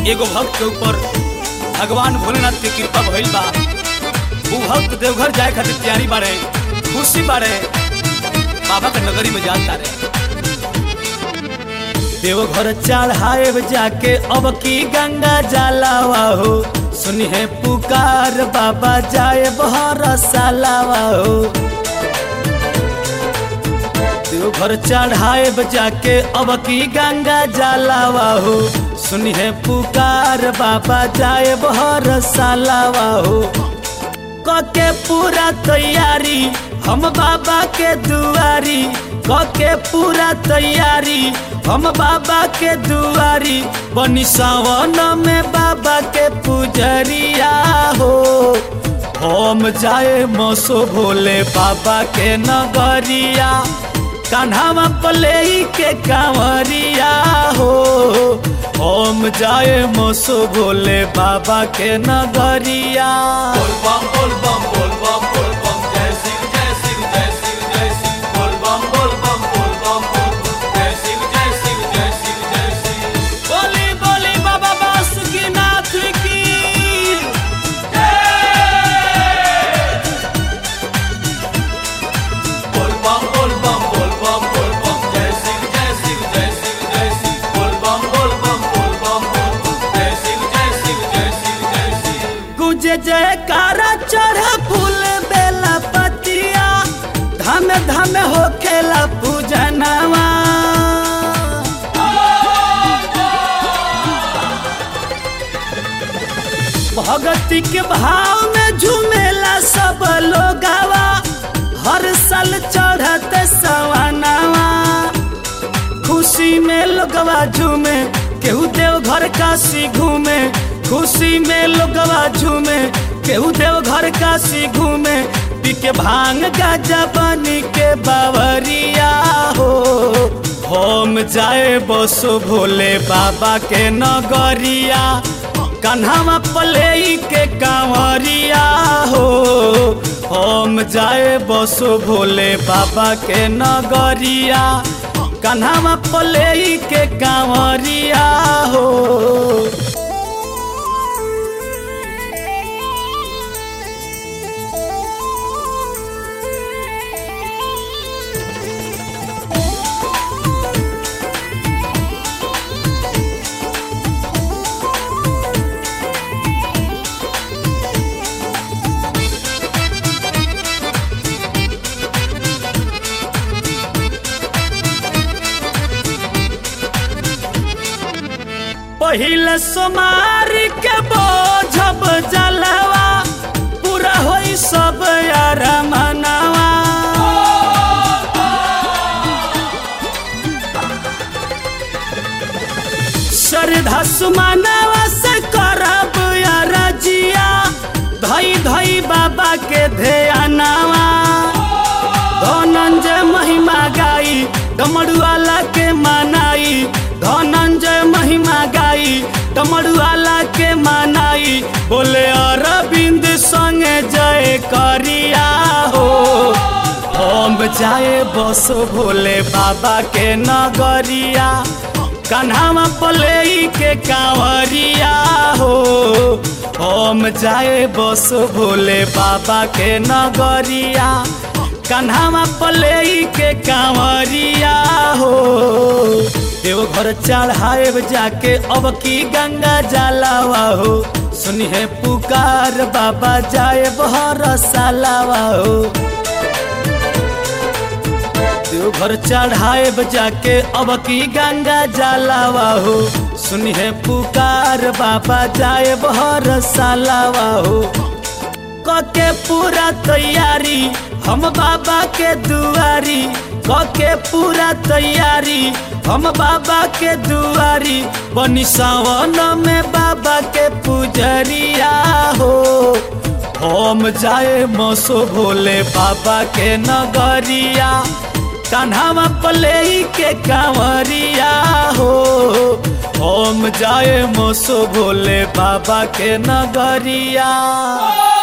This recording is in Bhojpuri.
एगो भक्त के ऊपर भगवान भोलेनाथ के कृपा भइल बा उ भक्त देवघर जाए खातिर तैयारी बाड़े खुशी बाड़े बाबा के नगरी में जाता रे देवघर चढ़ाए जाके अब की गंगा जलावा हो सुनिए पुकार बाबा जाए बहर सालावा हो देवघर चढ़ाए जाके अब की गंगा जलावा हो सुनिए पुकार बाबा जाए बहर सालावा हो कके पूरा तैयारी हम बाबा के दुआरी कके पूरा तैयारी हम बाबा के दुआरी बनी सावन में बाबा के पुजरिया हो हम जाए मसो भोले बाबा के नगरिया कान्हा पले के कांवरिया हो हम जाए मसो भोले बाबा के नगरिया बोल बम बोल बम बोल बम बोल बम जय सिंह जय सिंह जय सिंह जय सिंह बोल बम बोल बम बोल बम बोल बम जय सिंह जय सिंह जय सिंह जय सिंह बोली बोली बाबा बासुकीनाथ की बोल बम बोल बम बोल बम बोल बम जय सिंह जय सिंह जय सिंह जय सिंह बोल बम बोल बम बोल बम बोल बम जय सिंह जय सिंह जय सिंह जय सिंह गुजे जयकारा चढ़ फूल बेला पतिया धाम धाम हो खेला पूजनवा भगती के भाव में झूमेला सब लोगावा हर साल चढ़त सवानावा खुशी में लोगवा झूमे केहू देव घर काशी घूमे खुशी में लोगवा झूमे केहू देव घर काशी घूमे पी के भांग गाजा बनी के बावरिया हो हम जाए बसो भोले बाबा के नगरिया कन्हवा पले के कांवरिया हो हम जाए बसो भोले बाबा के नगरिया कन्हवा पले के कांवरिया हो पहिले सोमार के बोझब जलवा पूरा होई सब यार मनावा श्रद्धा सुमानवा से करब यार जिया धई धई बाबा के ध्यानवा धनंजय महिमा गाई डमरुआला के मनाई धनंजय महिमा गाई डमरुआला के मनाई बोले अरविंद संगे जय करिया हो हम जाए बसो भोले बाबा के नगरिया कन्हावा पले के कांवरिया हो हम जाए बसो भोले बाबा के नगरिया कन्हावा पले के कांवरिया हो देवघर चढ़ाए जाके अब की गंगा जलावा हो सुनिए पुकार बाबा जाए बहर सालावा हो देवघर चढ़ाए जाके अब की गंगा जलावा हो सुनिए पुकार बाबा जाए बहर सालावा हो कके पूरा तैयारी हम बाबा के दुआरी कके पूरा तैयारी हम बाबा के दुआरी बनी सावन में बाबा के पुजरिया हो हम जाए मसो भोले बाबा के नगरिया कान्हावा पले के कांवरिया हो हम जाए मसो भोले बाबा के नगरिया